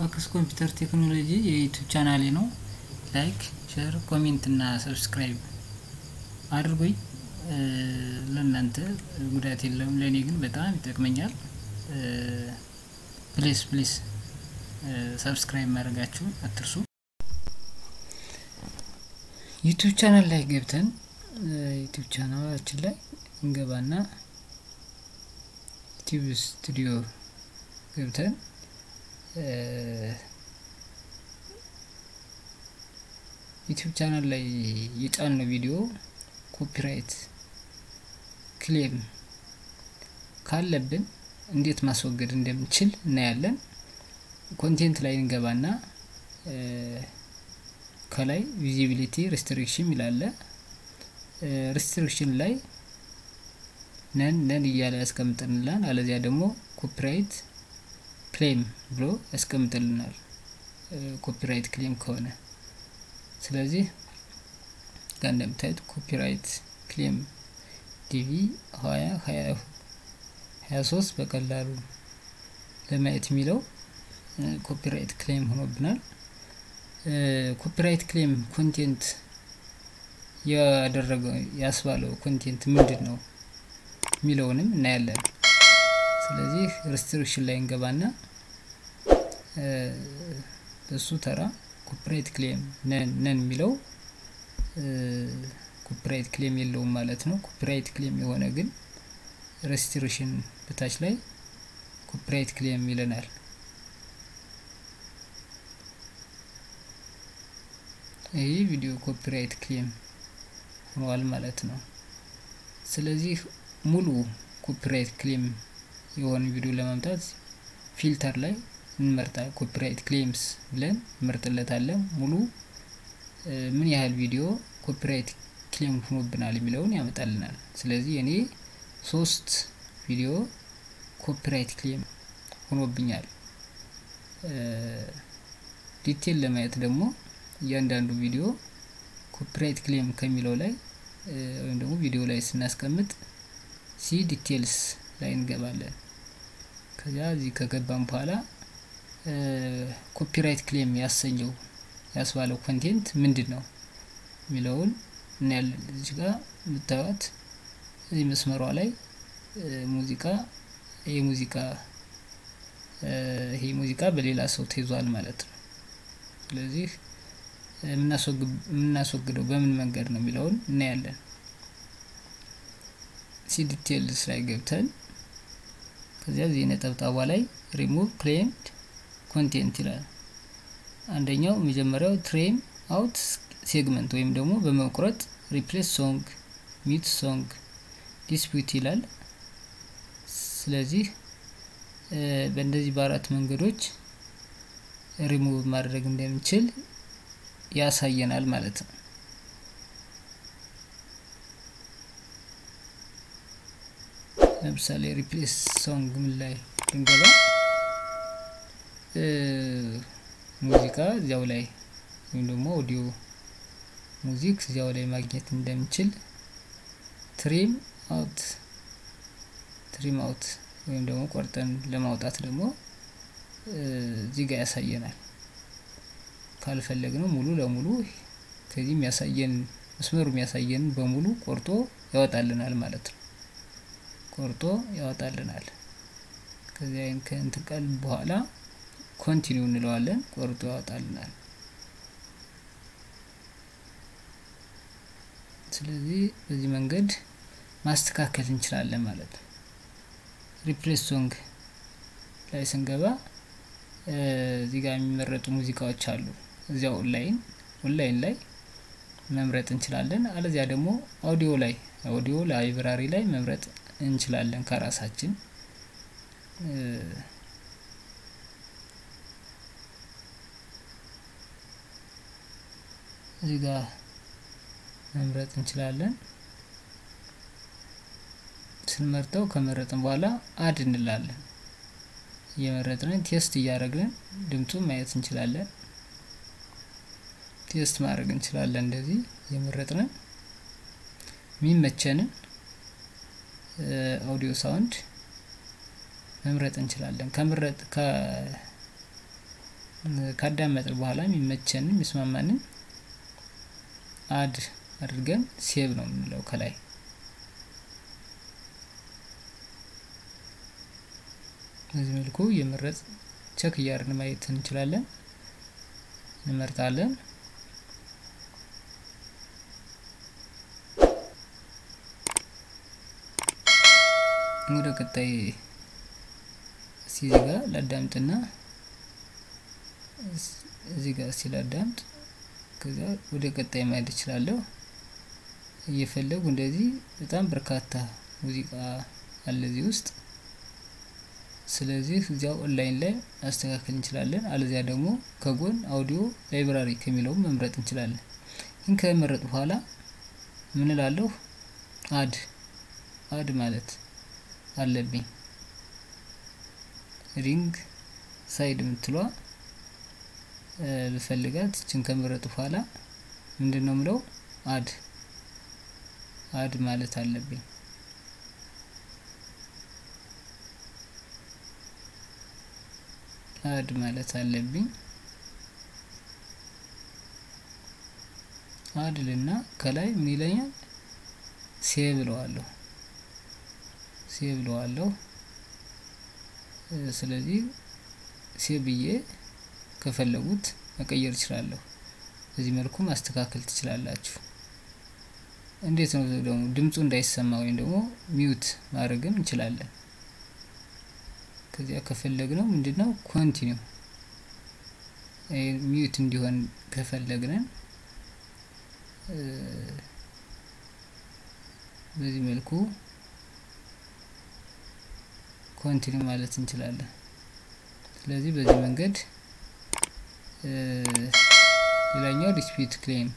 ፋክስ ኮምፒውተር ቴክኖሎጂ የዩቱብ ቻናሌ ነው። ላይክ፣ ሼር፣ ኮሜንት እና ሰብስክራይብ አድርጉኝ። ለእናንተ ጉዳት የለውም፣ ለእኔ ግን በጣም ይጠቅመኛል። ፕሊስ ፕሊስ ሰብስክራይብ ማድረጋችሁን አትርሱ። ዩቱብ ቻናል ላይ ገብተን ዩቱብ ቻናላችን ላይ እንገባና ዩቲዩብ ስቱዲዮ ገብተን ዩቲዩብ ቻናል ላይ የጫነው ቪዲዮ ኮፒራይት ክሌም ካለብን እንዴት ማስወገድ እንደምንችል እናያለን። ኮንቴንት ላይ እንገባና ከላይ ቪዚቢሊቲ ሪስትሪክሽን ይላለ ሪስትሪክሽን ላይ ነን ነን እያለ ያስቀምጥልናል። አለዚያ ደግሞ ኮፒራይት ክሌም ብሎ ያስቀምጥልናል። ኮፒራይት ክሌም ከሆነ ስለዚህ ጋር እንደምታዩት ኮፒራይት ክሌም ዲቪ ሀያ ሀያ ሶስት በቀላሉ ለማየት የሚለው ኮፒራይት ክሌም ሆኖብናል። ኮፒራይት ክሌም ኮንቴንት ያደረገው ያስባለው ኮንቴንት ምንድን ነው የሚለውንም እናያለን። ስለዚህ ሪስትሪክሽን ላይ እንገባና በሱ ተራ ኮፒራይት ክሌም ነን ነን የሚለው ኮፒራይት ክሌም የለውም ማለት ነው። ኮፒራይት ክሌም የሆነ ግን ሬስትሪክሽን በታች ላይ ኮፒራይት ክሌም ይለናል። ይህ ቪዲዮ ኮፒራይት ክሌም ሆኗል ማለት ነው። ስለዚህ ሙሉ ኮፒራይት ክሌም የሆነ ቪዲዮ ለማምጣት ፊልተር ላይ እንመርጣ ኮፒራይት ክሌምስ ብለን እንመርጥለታለን። ሙሉ ምን ያህል ቪዲዮ ኮፒራይት ክሌም ሆኖብናል የሚለውን ያመጣልናል። ስለዚህ እኔ ሶስት ቪዲዮ ኮፒራይት ክሌም ሆኖብኛል። ዲቴል ለማየት ደግሞ እያንዳንዱ ቪዲዮ ኮፒራይት ክሌም ከሚለው ላይ ወይም ደግሞ ቪዲዮ ላይ ስናስቀምጥ ሲ ዲቴልስ ላይ እንገባለን። ከዚያ እዚህ ከገባም በኋላ ኮፒራይት ክሌም ያሰኘው ያስባለው ኮንቴንት ምንድን ነው የሚለውን እናያለን። እዚህ ጋር የምታዩት እዚህ መስመሯ ላይ ሙዚቃ ይሄ ሙዚቃ ይሄ ሙዚቃ በሌላ ሰው ተይዟል ማለት ነው። ስለዚህ የምናስወግደው በምን መንገድ ነው የሚለውን እናያለን። ሲ ዲቴልስ ላይ ገብተን ከዚያ እዚህ ነጠብጣቧ ላይ ሪሙቭ ክሌምድ ኮንቴንት ይላል። አንደኛው መጀመሪያው ትሬም አውት ሴግመንት ወይም ደግሞ በመቁረጥ ሪፕሌስ ሶንግ ሚት ሶንግ ዲስፒዩት ይላል። ስለዚህ በእንደዚህ በአራት መንገዶች ሪሙቭ ማድረግ እንደምንችል ያሳየናል ማለት ነው። ለምሳሌ ሪፕሌስ ሶንግ ምን ላይ ብንገባ ሙዚቃ እዚያው ላይ ወይም ደግሞ ኦዲዮ ሙዚክ እዚያው ላይ ማግኘት እንደምንችል ትሪም አውት ትሪም አውት ወይም ደግሞ ቆርጠን ለማውጣት ደግሞ እዚህ ጋር ያሳየናል። ካልፈለግነው ሙሉ ለሙሉ ከዚህ የሚያሳየን መስመሩ የሚያሳየን በሙሉ ቆርጦ ያወጣልናል ማለት ነው። ቆርጦ ያወጣልናል። ከዚያ ከእንትን ቃል በኋላ ኮንቲኒው እንለዋለን። ቆርጦ ያወጣልናል። ስለዚህ በዚህ መንገድ ማስተካከል እንችላለን ማለት ነው። ሪፕሌስ ሶንግ ላይ ስንገባ እዚህ ጋር የሚመረጡ ሙዚቃዎች አሉ። እዚያው ኦንላይን ኦንላይን ላይ መምረጥ እንችላለን። አለዚያ ደግሞ አውዲዮ ላይ አውዲዮ ላይብራሪ ላይ መምረጥ እንችላለን ከራሳችን እዚህ ጋር መምረጥ እንችላለን። ስንመርጠው ከመረጥን በኋላ አድ እንላለን። እየመረጥን ቴስት እያደረግን ድምፁን ማየት እንችላለን። ቴስት ማድረግ እንችላለን። እንደዚህ እየመረጥን የሚመቸንን አውዲዮ ሳውንድ መምረጥ እንችላለን። ከምረጥ ካዳመጥን በኋላ የሚመቸንን የሚስማማንን አድ አድርገን ሴቭ ነው የምንለው ከላይ በዚህ መልኩ የመረጥ ቸክ እያደረግን ማየት እንችላለን። እንመርጣለን። ወደ ቀጣይ እዚህ ጋር ላዳምጥና እዚህ ጋር እስቲ ላዳምጥ። ከዛ ወደ ቀጣይ ማየት እችላለሁ። እየፈለጉ እንደዚህ በጣም በርካታ ሙዚቃ አለ እዚህ ውስጥ። ስለዚህ እዚያው ኦንላይን ላይ ማስተካከል እንችላለን። አለዚያ ደግሞ ከጎን አውዲዮ ላይብራሪ ከሚለው መምረጥ እንችላለን። ይህን ከመረጥ በኋላ ምን እላለሁ? አድ አድ ማለት አለብኝ። ሪንግ ሳይድ የምትሏ ብፈልጋት እችን ከመረጡ በኋላ ምንድን ነው ምለው? አድ አድ ማለት አለብኝ። አድ ማለት አለብኝ። አድ ልና ከላይ ምን ይለኛል? ሴቭ ብለዋለሁ። ሴቭ ብለዋለሁ። ስለዚህ ሴቭ ብዬ ከፈለጉት መቀየር እችላለሁ። በዚህ መልኩ ማስተካከል ትችላላችሁ። እንዴት ነው ደግሞ ድምፁ እንዳይሰማ ወይም ደግሞ ሚውት ማድረግም እንችላለን። ከዚያ ከፈለግነው ምንድነው ኮንቲኒው ሚዩት እንዲሆን ከፈለግነን በዚህ መልኩ ኮንቲኒው ማለት እንችላለን። ስለዚህ በዚህ መንገድ ሌላኛው ዲስፒዩት ክሌም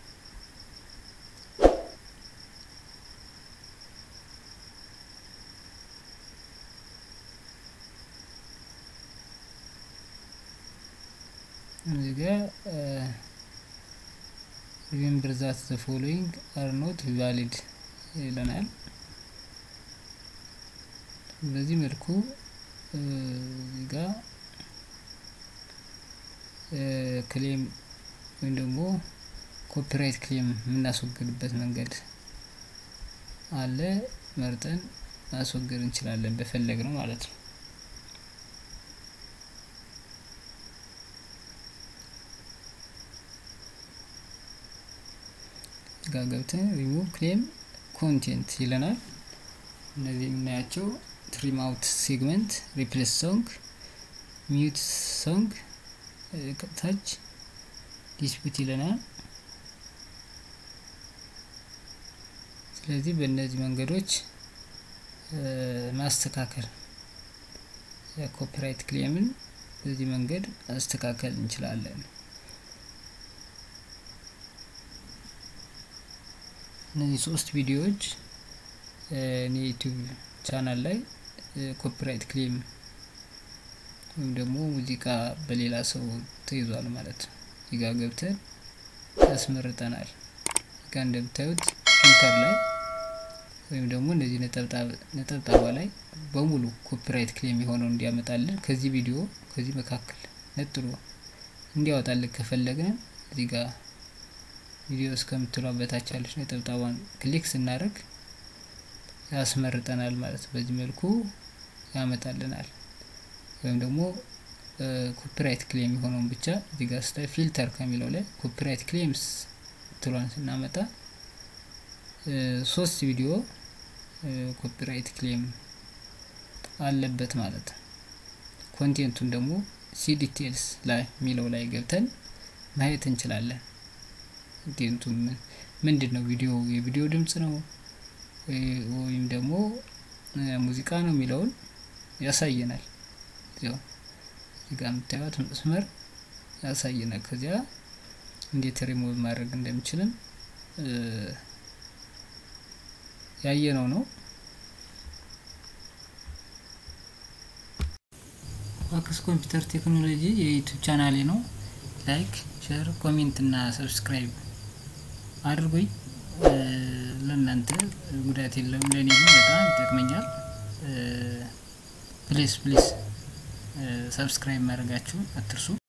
እዚህ ጋር ሪሜምበር ዛት ዘ ፎሎዊንግ አር ኖት ቫሊድ ይለናል። በዚህ መልኩ እዚህ ጋር ክሌም ወይም ደግሞ ኮፒራይት ክሌም የምናስወግድበት መንገድ አለ። መርጠን ማስወገድ እንችላለን በፈለግ ነው ማለት ነው። ጋር ገብተን ሪሙቭ ክሌም ኮንቴንት ይለናል። እነዚህ የምናያቸው ትሪም አውት ሴግመንት፣ ሪፕሌስ ሶንግ፣ ሚዩት ሶንግ ታች ዲስፒት ይለናል። ስለዚህ በእነዚህ መንገዶች ማስተካከል የኮፒራይት ክሌምን በዚህ መንገድ ማስተካከል እንችላለን። እነዚህ ሶስት ቪዲዮዎች እኔ ዩቲዩብ ቻናል ላይ ኮፒራይት ክሌም ወይም ደግሞ ሙዚቃ በሌላ ሰው ተይዟል ማለት ነው። እዚጋ ገብተን ያስመርጠናል። እዚጋ እንደምታዩት ፊልተር ላይ ወይም ደግሞ እነዚህ ነጠብጣባ ላይ በሙሉ ኮፒራይት ክሌም የሆነው እንዲያመጣልን ከዚህ ቪዲዮ ከዚህ መካከል ነጥሎ እንዲያወጣልን ከፈለግን እዚህ ጋር ቪዲዮ እስከምትሏ በታች ያለች ነጠብጣቧን ክሊክ ስናደርግ ያስመርጠናል ማለት ነው። በዚህ መልኩ ያመጣልናል። ወይም ደግሞ ኮፒራይት ክሌም የሆነውን ብቻ እዚህ ጋር ስታይ ፊልተር ከሚለው ላይ ኮፒራይት ክሌምስ ትሏን ስናመጣ ሶስት ቪዲዮ ኮፒራይት ክሌም አለበት ማለት ነው። ኮንቴንቱን ደግሞ ሲ ዲቴልስ ላይ የሚለው ላይ ገብተን ማየት እንችላለን። ኮንቴንቱ ምንድን ነው? ቪዲዮ የቪዲዮ ድምጽ ነው ወይም ደግሞ ሙዚቃ ነው የሚለውን ያሳየናል። እዚያው እዚህ ጋር የምታዩት መስመር ያሳየናል። ከዚያ እንዴት ሪሞቭ ማድረግ እንደምችልም ያየነው ነው። ዋክስ ኮምፒውተር ቴክኖሎጂ የዩቱብ ቻናሌ ነው። ላይክ፣ ሼር፣ ኮሜንት እና ሰብስክራይብ አድርጉኝ። ለእናንተ ጉዳት የለም፣ ለእኔ ግን በጣም ይጠቅመኛል። ፕሊስ ፕሊስ ሰብስክራይብ ማድረጋችሁን አትርሱ።